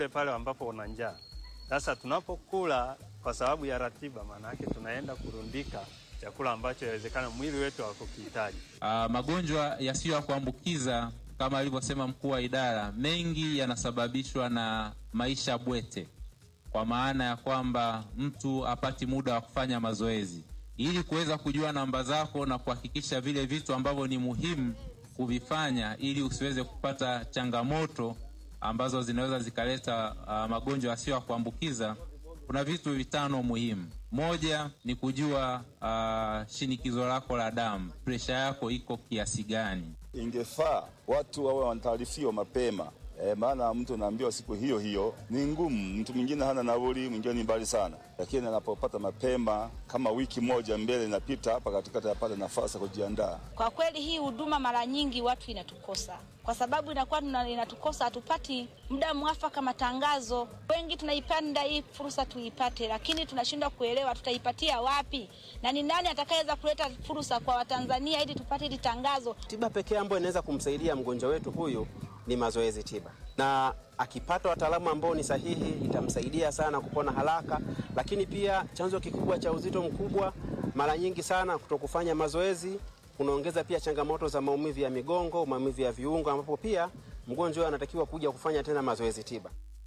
pale ambapo una njaa. Sasa tunapokula kwa sababu ya ratiba, maana yake tunaenda kurundika chakula ambacho inawezekana mwili wetu hakukihitaji. Ah, magonjwa yasiyo ya kuambukiza kama alivyosema mkuu wa idara, mengi yanasababishwa na maisha bwete, kwa maana ya kwamba mtu apati muda wa kufanya mazoezi. Ili kuweza kujua namba zako na kuhakikisha vile vitu ambavyo ni muhimu kuvifanya, ili usiweze kupata changamoto ambazo zinaweza zikaleta ah, magonjwa yasiyo ya kuambukiza, kuna vitu vitano muhimu. Moja ni kujua ah, shinikizo lako la damu, presha yako iko kiasi gani. Ingefaa watu wawe wanataarifiwa mapema e, maana mtu anaambiwa siku hiyo hiyo ni ngumu. Mtu mwingine hana nauli, mwingine ni mbali sana, lakini anapopata mapema, kama wiki moja mbele inapita hapa katikati, apata nafasi ya kujiandaa. Kwa kweli hii huduma mara nyingi watu inatukosa, kwa sababu inakuwa tuna- inatukosa, hatupati muda mwafaka matangazo. Wengi tunaipanda hii fursa tuipate, lakini tunashindwa kuelewa tutaipatia wapi na ni nani atakayeweza kuleta fursa kwa Watanzania ili tupate hili tangazo. Tiba pekee ambayo inaweza kumsaidia mgonjwa wetu huyu ni mazoezi tiba, na akipata wataalamu ambao ni sahihi itamsaidia sana kupona haraka. Lakini pia chanzo kikubwa cha uzito mkubwa mara nyingi sana kutokufanya mazoezi kunaongeza pia changamoto za maumivu ya migongo, maumivu ya viungo, ambapo pia mgonjwa anatakiwa kuja kufanya tena mazoezi tiba.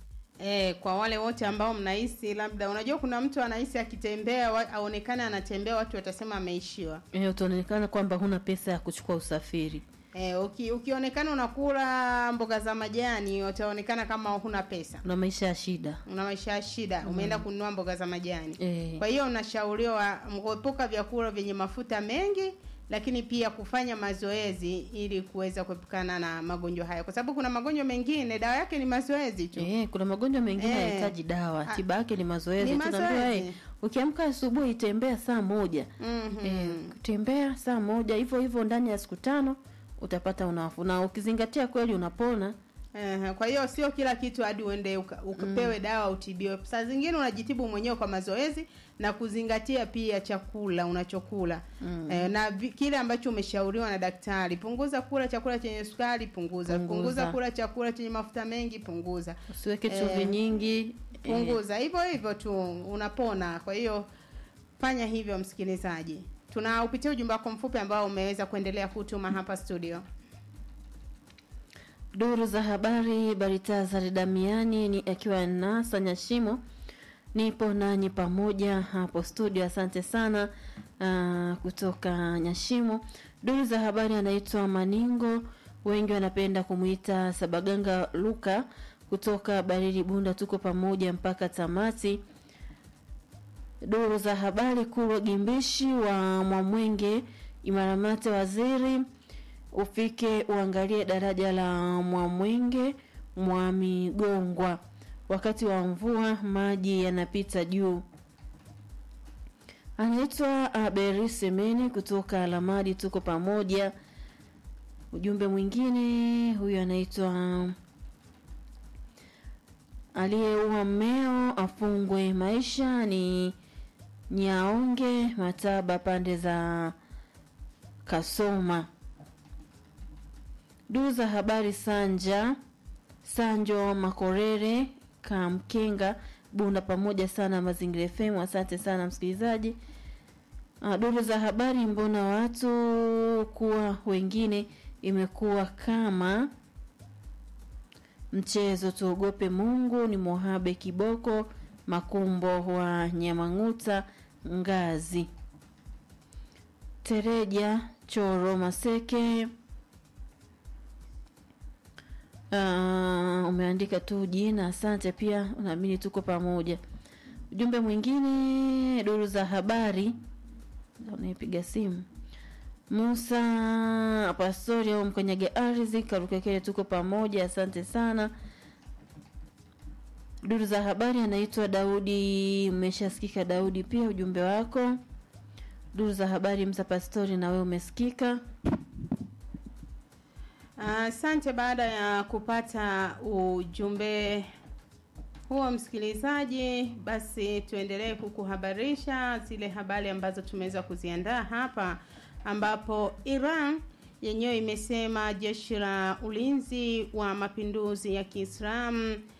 E, kwa wale wote ambao mnahisi labda, unajua kuna mtu anahisi akitembea wa- aonekane anatembea, watu watasema ameishiwa. Eh, utaonekana kwamba huna pesa ya kuchukua usafiri. E, uki, ukionekana unakula mboga za majani utaonekana kama huna pesa, Una maisha ya shida. una maisha ya shida, umeenda kununua mboga za majani. Eh. Kwa hiyo unashauriwa kuepuka vyakula vyenye mafuta mengi, lakini pia kufanya mazoezi ili kuweza kuepukana na magonjwa haya, kwa sababu kuna magonjwa mengine dawa yake ni mazoezi tu. Eh, kuna magonjwa mengine Eh. yanahitaji dawa, Ah. tiba yake ni mazoezi. Ni Tunaambiwa mazoezi. eh, ukiamka asubuhi tembea saa moja. Mhm. Eh, tembea saa moja hivyo hivyo ndani ya siku tano utapata unafuu. Na ukizingatia kweli unapona. Ehe, kwa hiyo sio kila kitu hadi uende uka- ukapewe dawa utibiwe. Saa zingine unajitibu mwenyewe kwa mazoezi na kuzingatia pia chakula unachokula eh, na vi, kile ambacho umeshauriwa na daktari. Punguza kula chakula chenye sukari, punguza. Punguza. Punguza kula chakula chenye mafuta mengi, punguza. Usiweke Eh, chumvi nyingi. Eh, Punguza hivyo hivyo tu unapona. Kwa hiyo fanya hivyo, msikilizaji. Tunaupitia ujumbe wako mfupi ambao umeweza kuendelea kutuma hapa studio. Duru za habari Baritazari Damiani ni akiwa nasa Nyashimo, nipo nanyi pamoja hapo studio. Asante sana uh, kutoka Nyashimo. Duru za habari anaitwa Maningo, wengi wanapenda kumwita Sabaganga Luka kutoka Barili Bunda. Tuko pamoja mpaka tamati. Duru za habari Kulwa Gimbishi wa Mwamwenge Imaramate, waziri ufike uangalie daraja la Mwamwenge Mwamigongwa, wakati wa mvua maji yanapita juu. Anaitwa Aberi Semeni kutoka Alamadi, tuko pamoja. Ujumbe mwingine, huyu anaitwa aliyeua mmeo afungwe maisha, ni Nyaonge Mataba, pande za Kasoma. Duru za habari Sanja Sanjo Makorere Kamkenga Bunda, pamoja sana Mazingira FM. Asante sana msikilizaji. Ah, Duru za habari, mbona watu kuwa wengine imekuwa kama mchezo, tuogope Mungu. Ni Mohabe Kiboko Makumbo wa Nyamang'uta Ngazi Tereja Choro Maseke. Uh, umeandika tu jina, asante. Pia unaamini tuko pamoja. Ujumbe mwingine, duru za habari, unaipiga simu Musa Pastori au mkanyage ardhi Karukekele, tuko pamoja, asante sana. Duru za habari anaitwa Daudi, umeshasikika Daudi, pia ujumbe wako. Duru za habari Msa Pastori, na wewe umesikika. Asante. baada ya kupata ujumbe huo, msikilizaji, basi tuendelee kukuhabarisha zile habari ambazo tumeweza kuziandaa hapa, ambapo Iran yenyewe imesema jeshi la ulinzi wa mapinduzi ya Kiislamu